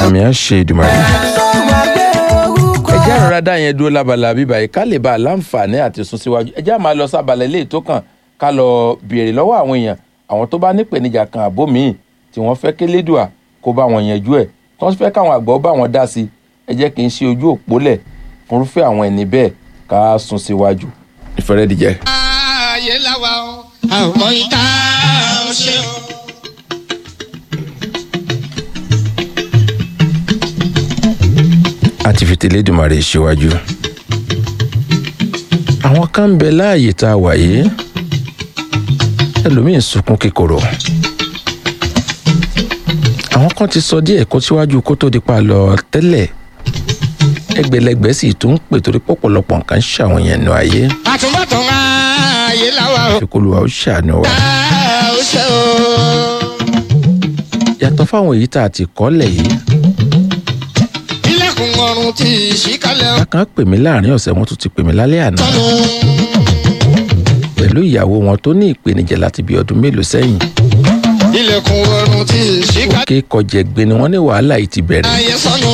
àmì á ṣe ìdùmọ̀ rẹ̀. ẹ jẹ́ àrùn rádà yẹn dúró lábala bíbá yìí ká lè bá a láǹfààní àti sún síwájú ẹ jẹ́ àmà lọ sábàlẹ̀ ilé tó kàn ká lọ béèrè lọ́wọ́ àwọn èèyàn àwọn tó bá nípèníjà kan àbó míì tí wọ́n fẹ́ kélédùà kó bá wọn yanjú ẹ̀ tí wọ́n fẹ́ káwọn àgbọ̀ bá wọn dá sí i ẹ jẹ́ kí n ṣe ojú òpó lẹ̀ fúnrúfẹ́ àwọn ẹni bẹ́ẹ̀ ká sún síwájú. ìfẹ́rẹ́ dìjẹ́. ayé làwa o àwọn ìta ò ṣe o. a ti fi tẹlẹ́dùmarè síwájú. àwọn kan ń bẹ láàyè tá a wà yìí ẹlòmíín sunkún kíkorò. àwọn kan ti sọ díẹ̀ kó síwájú kó tó di pa lọ tẹ́lẹ̀ ẹgbẹ̀lẹ́gbẹ̀ sì tún ń pè torí pọ̀pọ̀lọpọ̀ nǹkan ń ṣàwọn yẹn nù ayé àtúbọ̀tán ayé làwa o fi kó lu wa ó ṣàánú wa. ìta ò ṣe o. yàtọ̀ fáwọn èyí tá a ti kọ́lẹ̀ yìí ilẹ̀kùn ọ̀run ti ṣí kalẹ̀ o. bákan pè mí láàrin ọ̀sẹ̀ wọn tún ti pè mí lálẹ́ àná tọ́nu pẹ̀lú ìyàwó wọn tó ní ìpèníjà láti bí ọdún mélòó sẹ́yìn ilẹ̀kùn ọ̀run ti ṣí kalẹ̀ kí kọjẹgbẹ ni wọ́n ní wàhálà yìí ti bẹ̀rẹ̀ ayé sọnù.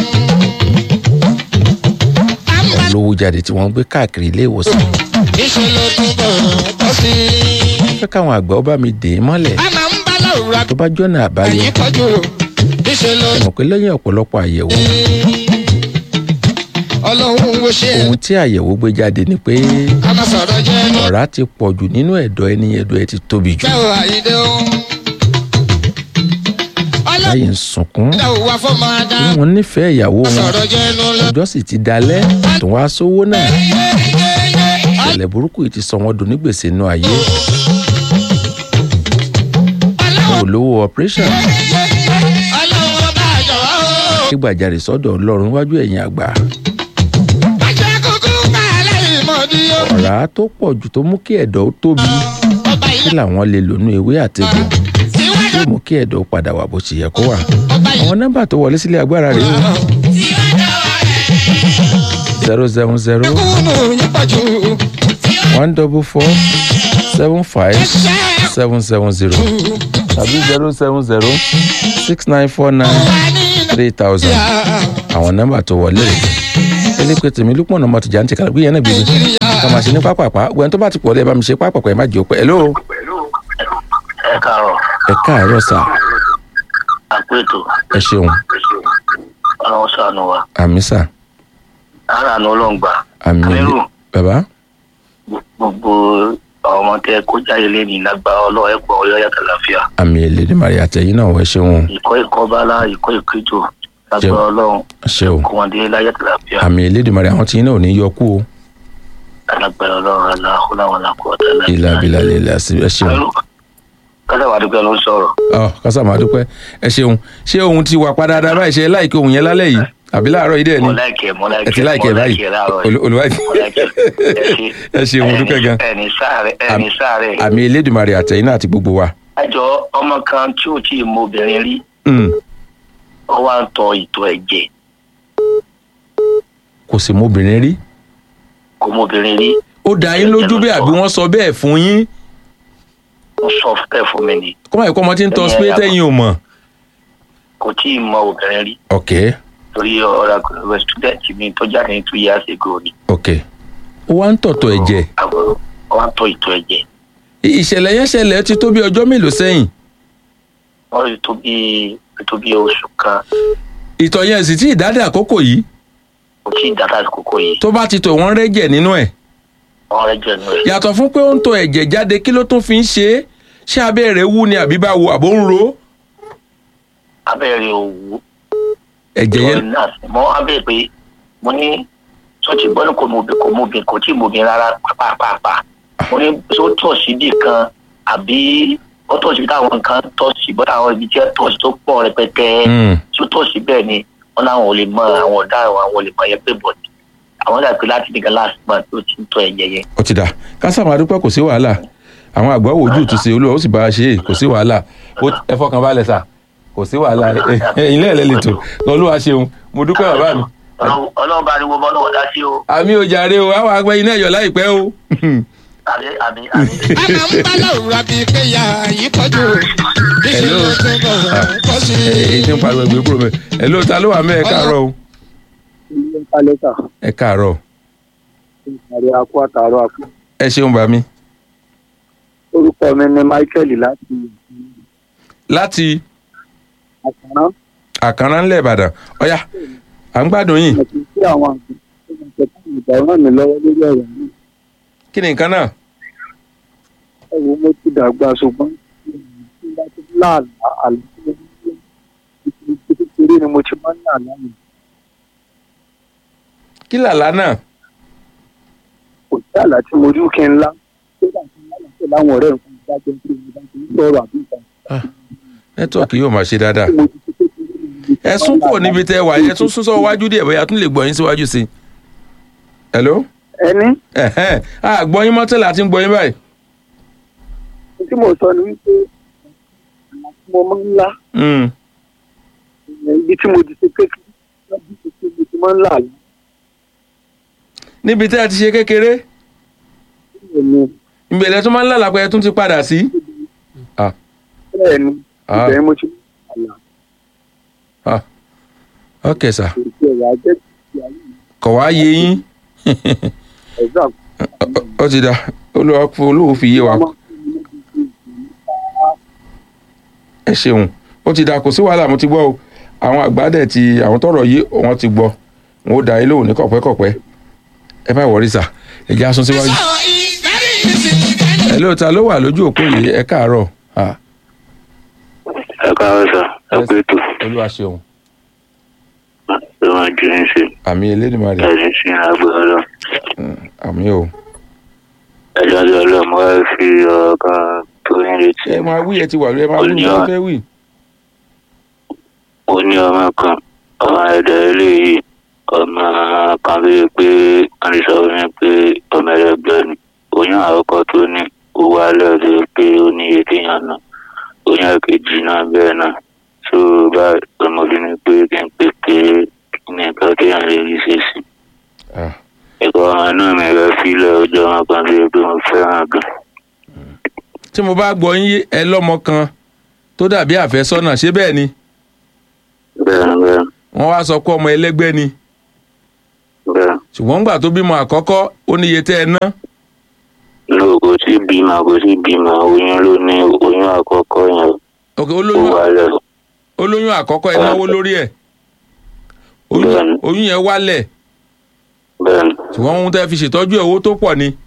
wọn lówó jáde tí wọ́n ń gbé káàkiri ilé ìwòsàn níṣẹ́ ló tún bọ̀ tọ́ sí i. fẹ́ káwọn àgbà ọba mi dè é mọ́lẹ̀ a máa ń bá láwùrọ̀ tó bá jọ́nà àbáyọ àyè tọ́jú níṣẹ́ ló mọ̀ pé lẹ́yìn ọ̀pọ̀lọpọ̀ àyẹ̀wò ọlọ́run wo ṣe ohun tí àyẹ̀wò gbé jáde ni pé a máa sọ̀rọ̀ jẹ́ ẹnu ọ̀rá ti pọ̀ jù nínú ẹ̀dọ̀ ẹni ẹ̀dọ̀ ẹ ti tóbi jù bẹ́ẹ̀ o àyíndé o. ọlọ́run báyìí ń sunkún dá o wá fọ́mọ adá wọn nífẹ̀ẹ́ ìyàwó wọn sọ̀rọ̀ jẹ́ ẹnu lọ. ọjọ́ sì ti dalẹ̀ tó wá sówó náà ìṣẹ̀lẹ̀ burúkú yìí ti sọ wọn dùn ní gbèsè inú ayé ọlọ́run kò lówó operation ọlọ́run bá a jọ̀wọ́ o. kí gbàjarè sọ́dọ̀ ọlọ́run wájú ẹ̀yìn àgbà bàjẹ́ kúkú bá a lẹ́yìn mọ́dí o. ọ̀rá tó pọ̀ jù tó mú kí ẹ̀dọ̀ ó tóbi ọba kí ilé làwọn lè lò nú ewé àtegbò tiwájú yóò mú kí ẹ̀dọ̀ ó padà wà bó ṣe yẹ kó wà ọba ilé àwọn nọ́mbà tó wọlé sílé agbára rèé o zero seven zero kúnnù yín pọ̀jù. one double four seven five seven seven zero tàbí zero seven zero six nine four nine three thousand àwọn nọ́mbà tó wọlé rèé elépe tèmi lúpọ̀ ọ̀nà mọ́tò jàǹtì kàlẹ́ gbìyànjú náà bíbí ká máa ṣe ní pápápá gbẹ̀yìn tó bá ti pọ̀ lẹ́ẹ̀ bá mi ṣe pápápá ẹ̀ má jẹ́ òpẹ́ hello ẹ káàárọ̀ ẹ káàárọ̀ sà àpètò ẹ ṣeun ọlọ́run ṣàánú wa àmì sà ara àánú ọlọ́ngbà àmì Amírù. bàbá gbogbo àwọn ọmọ tẹ kó jáde lẹ́nu lágbá ọlọ́run ẹ̀pọ̀ ọyọ́ yàtọ̀ láfíà àmì Elédùmarè àtẹ̀yìn náà ẹ ṣeun ìkọ́ ìkọ́ bálá ìkọ́ ìkéjò lágbá Jẹun. ọlọ́run ẹ ṣeun kó wọn dé láyàtọ̀ láfíà àmì Elédùmarè àwọn tí yín náà ò ní yọ kú o lágbá ọlọ́run aláhùláwọn làkúrọ̀tà ìlà bìlà lè sí ẹ ṣeun kásá wà dúpẹ́ ló ń sọ̀rọ̀ ọ kásá máa dúpẹ́ ẹ ṣeun ṣé ohun ti wà padà dáadáa báyìí ṣe láìkí ohun yẹn lálẹ́ yìí àbí láàárọ̀ yìí dẹ̀ ni mo láìkẹ́ mo ẹ ti láìkẹ́ láìkẹ́ mo báyìí láìkẹ́ láàárọ̀ yìí. Olú- olùwádìí mo láìkẹ́ ẹ ṣe ẹ ṣeun mo dúpẹ́ gan ẹni sáré ẹni sáré àmì Elédùmarè àtẹ̀yìn náà àti gbogbo wa ẹjọ ọmọ kan tí ò tí ì mọ obìnrin rí Mm, ó wá ń tọ ìtọ̀ ẹ̀jẹ̀ kò sì mọ obìnrin rí kò mọ obìnrin rí ó dá yín lójú bẹ́ẹ̀ àbí wọ́n sọ bẹ́ẹ̀ fún yín ó sọ fẹ́ fún mi ni kọ́mọ̀ ẹ̀kọ́ ọmọ tí ń tọ́ sí pé tẹ́yìn ò mọ̀ kò tí ì mọ obìnrin rí ok torí ọ̀rọ̀ àgbẹ̀ student mi tó jáde ní two years ago ni ok ó wá ń tọ̀tọ̀ ẹ̀jẹ̀ àwọn ó wá ń tọ ìtọ̀ ẹ̀jẹ̀ ìṣẹ̀lẹ̀ yẹn ṣẹlẹ̀ ó ti tó bí ọjọ́ mélòó sẹ́yìn wọ́n rí tó bí tó bí oṣù kan ìtọ̀ yẹn sì tí ìdádé àkókò yìí kò tí ì dáta àkókò yìí tó bá ti tọ̀ wọ́n rẹ́jẹ̀ nínú ẹ̀ wọ́n rẹ́ jẹ̀nu ẹ̀ yàtọ̀ fún pé ó ń tọ̀ ẹ̀jẹ̀ jáde kí ló tún fi ń ṣe é ṣé abẹ́ rẹ̀ wú ni àbí báwo àbó ń ro abẹ́rẹ́ òwú ẹ̀jẹ̀ yẹn náà mọ́ abẹ́ pé mo ní tó ti gbọ́ ní kò mọ obìnrin kò mọ obìnrin kò tí ì mọ obìnrin rárá pàápàá mo ní tó tọ̀ síbì kan àbí ó tọ̀ síbi táwọn kan tọ̀ sí bọ́dà àwọn ibi tí ẹ tọ̀ sí tó pọ̀ rẹpẹtẹ Mm, tó tọ̀ sí bẹ́ẹ̀ ni wọ́n láwọn ò lè mọ àwọn ọ̀daràn àwọn ò lè mọ yẹn pé bọ̀ àwọn dàbí láti nìkan last month tó ti ń tọ̀ ẹ̀jẹ̀ yẹn ó ti dà kásá máa dúpẹ́ kò sí wàhálà àwọn àgbà wo ojú ìtúsí olúwa ó sì bá a ṣe é kò sí wàhálà Ó- ẹ fọkàn balẹ̀ sà kò sí wàhálà ẹ̀yin lẹ́ẹ̀lẹ́ lè tò olúwa ṣeun mo dúpẹ́ bàbá mi Ọlọ́run- ọlọ́run bá ní wo bọ́ lọ́wọ́ dá sí o àmì ò jàre o àwọn àgbẹ̀ iná ẹ̀yọ̀ láìpẹ́ o àbí àbí àbí. a máa ń bá lọ́rùn àbí kéya yìí tọ́jú Hello. ìṣòro tó bọ̀ kọ́ sí èyí tí ń pariwo ẹgbẹ́ kúrò mẹ́ ẹ ló ta ló wà mẹ́ ẹ káàárọ̀ o ilé kálẹ́tà ẹ káàárọ̀ àrẹ akó àtàrọ akó. ẹ ṣeun bá mi orúkọ mi ni michael láti láti àkàrà àkànrán ńlẹ̀ ìbàdàn ọ̀yá à ń gbádùn yín àti sí àwọn àgbẹ̀ tó máa ń tẹ̀sán ìgbà ràn mí lọ́wọ́ lórí ọ̀rọ̀ náà. kí ni nǹkan náà ẹ wo mo ti dàgbà ṣùgbọ́n tí bá ti láàlá àlá kékeré ni mo ti máa ń ní àlá mi. kí làlá náà kò sí àlá tí mo rí kí n lá kódà tí n lálàá pẹ̀lú àwọn ọ̀rẹ́ nǹkan ìdájọ́ tí mo bá ti ń sọ̀rọ̀ àbí nǹkan. nẹ́tíwọ̀kì yóò máa ṣe dáadáa tí mo ti ṣe kékeré ni mo ti ẹ sún kúrò níbi tẹ́ ẹ wà yẹn tún sún sọ wájú díẹ̀ bóyá tún lè gbọ́ yín síwájú sí i hello ẹni ẹ̀hẹ́n a gbọ́ yín mọ́tẹ́lẹ̀ àti ń gbọ́ yín báyìí tí mo sọ ni wípé àlá tí mo máa ń lá Mm. ibi tí mo ti ṣe kékeré lọ́dún tó ṣe mo ti máa ń là àlá. níbi tẹ́ ẹ ti ṣe kékeré Bẹ́ẹ̀ni, ìbẹ̀lẹ̀ tó máa ń lálàpẹ́ ẹ tún ti padà sí. Ah, bẹ́ẹ̀ni, Ah. ibẹ̀ ni mo ti máa ń là ah. ok sà kò sí ẹ̀yà jẹ́ ti ayé mi. kọ̀ wá yé yín Ẹ̀dá ó ti da olúwa fún olúwo fi yé wa ẹ ṣeun ó ti da kò sí wàhálà mo ti gbọ́ o àwọn àgbàdẹ ti àwọn tọrọ yìí wọ́n ti gbọ́ wọn ó da yín lóhùn ní kọ̀pẹ́kọ̀pẹ́ ẹ má wọrí sà ẹ jẹ́ asun síwájú. So it's very easy. ẹ ló ta ló wà lójú òpó yìí ẹ káàárọ̀ Ah, ẹ káwọ́ sọ ẹ Yes. pé tó olúwa ṣeun ló máa ju ní ṣe àmì elédùnmarè ẹni sí àgbẹ̀ ọlọ́ àmì o ẹjọ́ tí ọlọ́mọ ẹ fi ọ̀rọ̀ kan tó ń retí ẹ máa wí ẹ ti wà lórí ẹ máa wí ní wọn fẹ́ wí. ó ní ọmọ kan ọmọ ẹ̀dá eléyìí ọmọ kan ló yẹ pé wọ́n ti sọ fún mi pé ọmọ ẹlẹgbẹ́ ni oyún àkọ́kọ́ tó ní owó alẹ́ tó yẹ pé ó ní iye téèyàn náà oyún ẹ̀kejì náà bẹ́ẹ̀ náà tó bá ọmọbìnrin pé kí n pè pé kí ni nǹkan téèyàn lè rí ṣe sí Ah, ẹ̀kọ́ ọmọ náà mi rẹ̀ fílẹ̀ ọjọ́ ọmọ kan tó yẹ pé mo fẹ́ràn gan tí mo bá gbọ́ yín ẹ lọ́mọ kan tó dàbí àfẹ́sọ́nà ṣé bẹ́ẹ̀ ni bẹ́ẹ̀ ni bẹ́ẹ̀ wọ́n wá sọ pé ọmọ ẹlẹ́gbẹ́ ni bẹ́ẹ̀ ṣùgbọ́n ńgbà tó bímọ àkọ́kọ́ ó níye tẹ́ ẹ ná ló kò sí bímọ kò sí bímọ oyún ló ní oyún àkọ́kọ́ yẹn ok ó olóyún wálẹ̀ olóyún àkọ́kọ́ ẹ náwó lórí ẹ̀ oyún Bẹ́ẹ̀ni. oyún yẹn wálẹ̀ bẹ́ẹ̀ ni ṣùgbọ́n ohun tẹ́ fi ṣètọ́jú ẹ̀ owó tó pọ̀ ni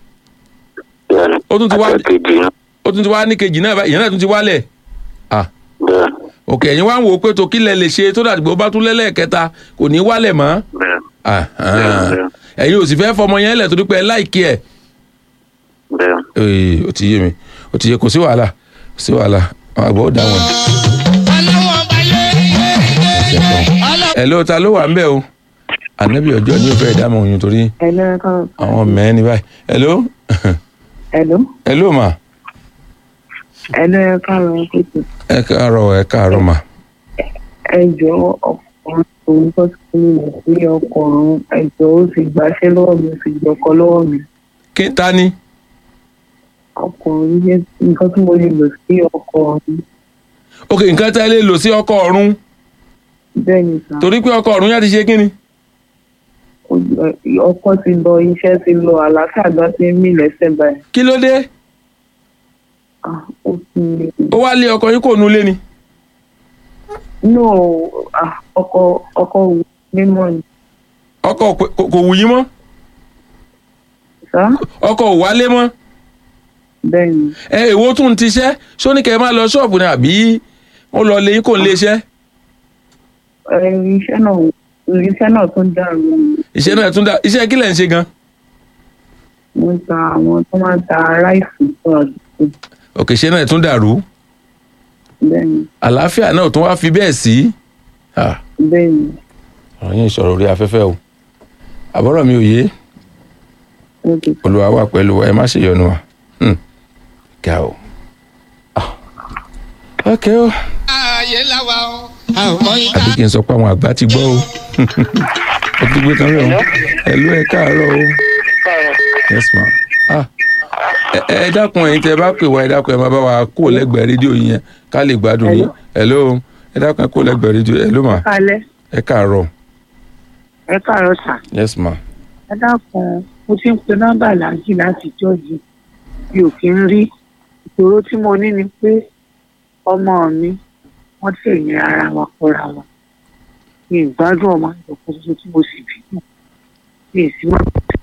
bẹ́ẹ̀ ni Ó tún ti wá- àtẹ̀kejì náà ó tún ti wá ní kejì náà báyìí, ìyẹn náà tún ti wálẹ̀ ah bẹ́ẹ̀ ok ẹ̀yin wá ń wò ó pé tó kílẹ̀ lè ṣe tó dàgbò bá tún lẹ́lẹ́kẹta kò ní wálẹ̀ mọ́ bẹ́ẹ̀ ah Bẹ́ẹ̀ni, ah. bẹ́ẹ̀ni. ẹ̀yin ò sì fẹ́ fọmọ yẹn lẹ̀ torí pé ẹ láìkí ẹ̀ bẹ́ẹ̀ ee ó ti yé mi ó ti yé kò sí wàhálà kò sí wàhálà àwọn àgbà ó dá wọn. ọlọ́wọ́n ọba yé yé yé ọlọ́wọ́n. ẹ ló ta ló wà ń bẹ̀ o ànábì ọjọ́ ní òfẹ́ ìdámọ̀ oyún torí Hello, kan. àwọn mẹ́rin ní báyìí ẹ ló Hello. ẹ ló mà Hello, ẹ káàárọ̀ kùtù. ẹ káàárọ̀ ẹ káàárọ̀ mà Ẹ jọ̀ọ́ ọkùnrin òun tó ti fún mi sí ọkùnrin ẹ jọ̀ọ́ ó sì gbàṣẹ́ lọ́wọ́ mi ó sì gbọ́kọ lọ́wọ́ mi. kí ta ni Ọkùnrin yẹn nǹkan tí mo lè lò sí ọkùnrin ok nǹkan tẹ́ lè lò sí ọkọ ọ̀run bẹ́ẹ̀ ni sà. torí pé ọkọ ọ̀run yá ti ṣe kí ni Ó- Ọkọ ti lọ iṣẹ́ ti lọ àlàáfíà gan ti ń mì lẹ́sẹ̀ báyìí. kí ló dé Ah, Ó ti ó wá lé ọkọ yín kò nu lé ni no ah, ọkọ ọkọ wù mímọ́ ni ọkọ ò pé- kò kò wù yín mọ́ sá ọkọ ò wálé mọ́ bẹ́ẹ̀ ni. ẹ èwo tún ti ṣẹ́ sóníkẹ́ máa lọ ṣọ́ọ̀bù ni àbí ó lọ lé yín kò ń lé iṣẹ́ Ẹ, iṣẹ́ náà iṣẹ́ náà tún dàrú iṣẹ́ náà tún dá iṣẹ́ kí lẹ̀ ń ṣe gan mo ń ta àwọn tó máa ń ta ráìsì fún àdúgbò òkè iṣẹ́ náà tún dàrú bẹ́ẹ̀ ni àlàáfíà náà tún wá fi bẹ́ẹ̀ sí Ah, bẹ́ẹ̀ ni ọ̀rọ̀ yín ìṣòro orí afẹ́fẹ́ o àbọ̀rọ̀ mi ò yé ó ti olùwà wà pẹ̀lú wa ẹ má ṣe yọnu wa Hmm. ga o Ah. ok o ayé làwa o àwọn ìta. àbí kí n sọ pé àwọn àgbà ti gbọ́ o ó ti gbé tán rẹ̀ o ẹ̀lú ẹ̀ káàárọ̀ o yes ma ah ẹ ẹ dákun ẹ̀yin tẹ́ bá pè wá ẹ dákun ẹ máa bá wa kó lẹ́gbẹ̀ẹ́ rédíò yín yẹn ká lè gbádùn yín hello ẹ dákun ẹ kó lẹ́gbẹ̀ẹ́ rédíò hello ma kalẹ ẹ káàárọ̀ ẹ káàárọ̀ sà yes ma ẹ dákun mo ti ń pe nọ́mbà láàjì láti jọjì mi ò kí ń rí ìṣòro tí mo ní ni pé ọmọ mi wọ́n tẹ̀yìn ara wa kọ́ra wa mi ì gbádùn ọmọ ìjọkan ṣoṣo tí mo sì bí mọ mi ì sí mọ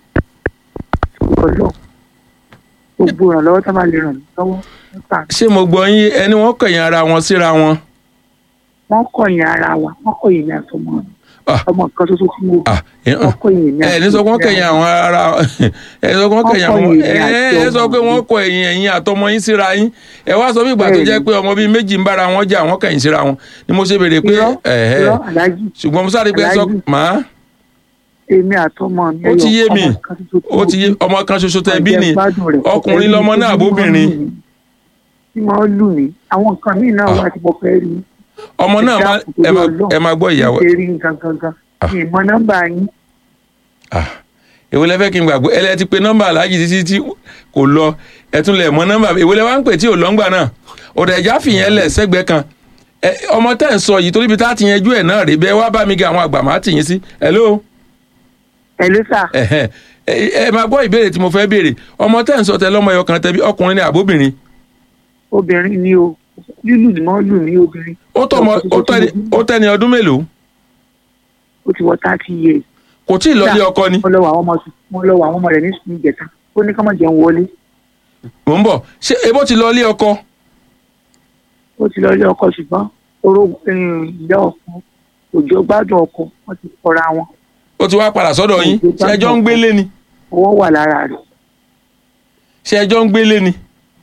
ọlọ gbogbo ìrànlọ́wọ́ tá a bá lè ràn mí lọ́wọ́ nípa ṣé mo gbọ́ yín ẹni wọ́n kẹ̀yìn ara wọn síra wọn wọ́n kọ̀yìn ara wa wọ́n kọ̀yìn mi àtọmọ mi Ah. ọmọ kan ṣoṣo tí mo bí ah ẹ wọ́n kọ̀yìn mi ẹ ní sọ pé wọ́n kẹ̀yìn àwọn ara ẹ sọ pé wọ́n kẹ̀yìn àwọn Wọ́n kọ̀yìn ẹ èmi àti ẹ sọ pé ọmọ wọ́n kọ ẹ̀yìn ẹ̀yìn àtọmọ yín síra yín ẹ wá sọ bí ìgbà tó jẹ́ Bẹ́ẹ̀ni. pé ọmọ bíi méjì ń bára wọn jà wọ́n kẹ̀yìn síra wọn ni mo ṣe béèrè pé irọ́ ẹ̀hẹ́ irọ́ aláàjì ṣùgbọ́n mo sáré pé ẹ sọ Aláàjì. màá èmi àtọmọ mi Ó ti yé ẹyọ mi. ọmọ kan ṣoṣo tí ó mo ti yé bí. ọmọ kan ṣoṣo tẹ bí ni Ọ̀jẹ̀ gbádùn rẹ̀. ọkùnrin Ẹni lọmọ tó náà bí àbóbìnrin máa ń lù mí. tí máa ń lù mí àwọn nǹkan míì náà wà tí mo fẹ́ rí ọmọ náà má ẹ má ẹ má gbọ́ ìyàwó ṣe rí nǹkan gangan Ah. mi ì mọ nọ́mbà yín ah èwo lẹ fẹ́ kí n gbàgbé ẹ lẹ ti pe nọ́mbà aláàjì títí tí kò lọ ẹ tún lẹ mọ nọ́mbà èwo lẹ wá ń pè tí ò lọ́ngbà náà ọ̀dà ẹ̀já fìyẹn lẹ̀ sẹ́gbẹ̀ẹ́ kan ẹ ọmọ tẹ́ ń sọ yìí torí ibi tá a ti yanjú ẹ̀ náà rèé bẹ́ẹ̀ wá bá mi ga àwọn àgbà máa tì yín sí hello ẹ ló sà ẹ̀hẹ́ ẹ ẹ máa gbọ́ ìbéèrè tí mo fẹ́ béèrè ọmọ tẹ́ ń sọ tẹ lọ́mọ ẹyọ kan tẹbi ọkùnrin ni àbóbìnrin obìnrin ni o lílù ni mo lù mí obìnrin ó tọ́ ọmọ ó tọ́ ẹni- ó tẹ́ni ọdún mélòó ó ti wọ thirty years kò tí ì lọ ilé ọkọ ni mo lọ wọ àwọn ọmọ mo lọ wọ àwọn ọmọ rẹ̀ ní sùn ìjẹta ó ní ká má jẹun wọlé mò ń bọ̀ ṣé ebó ti lọ ilé ọkọ ó ti lọ ilé ọkọ ṣùgbọ́n oró ìyá ọkọ òjò gbádùn ọkọ wọ́n ti kọra wọn ó ti wá padà sọ́dọ̀ yín ṣé ẹjọ́ ń gbélé ni owó wà lára rẹ̀ ṣé ẹjọ́ ń gbélé ni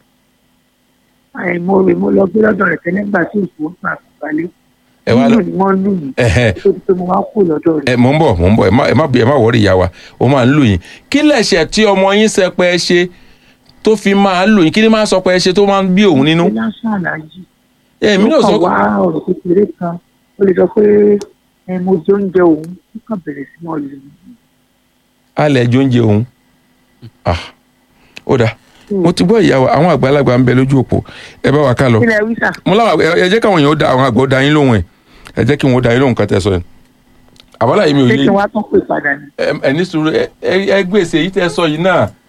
àìmọ rẹ̀ mo lọ gbé lọ́dọ̀ rẹ̀ tẹ́lẹ̀ nígbà tí òṣù ó gbà balẹ̀ ẹ wá lọ lílù ni wọ́n lù mí ẹ̀hẹ́ tó ti pé mo wá kú lọ́dọ̀ rẹ̀ ẹ mò ń bọ̀ mò ń bọ̀ ẹ má ẹ má ẹ má wọrí ìyá wa ó máa ń lù yín kí lẹ̀ṣẹ̀ tí ọmọ yín sẹpẹ ṣe tó fi máa ń lù yín kí ni máa ń sọ pé ẹ ṣe tó máa ń bí òun nínú ṣé lásán àlàyé èmi náà ó sọ kàn wá ọ̀rọ̀ kékeré kan ó lè sọ pé ẹ mo jẹ oúnjẹ òun ó kàn bẹ̀rẹ̀ sí mọ́ lù mí alẹ́ jọ oúnjẹ òun ah ó dáa mo ti gbọ́ ìyá wa àwọn àgbàlagbà ń bẹ lójú òpó ẹ bá wa ká lọ kílẹ̀ wíṣà mo láwọn ẹ ẹ jẹ́ káwọn èèyàn ó da àwọn àgbà ó da yín lóhùn ẹ ẹ jẹ́ kí wọn ó da yín lóhùn kan tẹ́ sọ yẹn àbálà yìí mi ò ṣé yé kí wọ́n á tún pè padà ní. ẹ ẹ ní sùúrù ẹ ẹ ẹ gbèsè yìí tẹ́ sọ yìí náà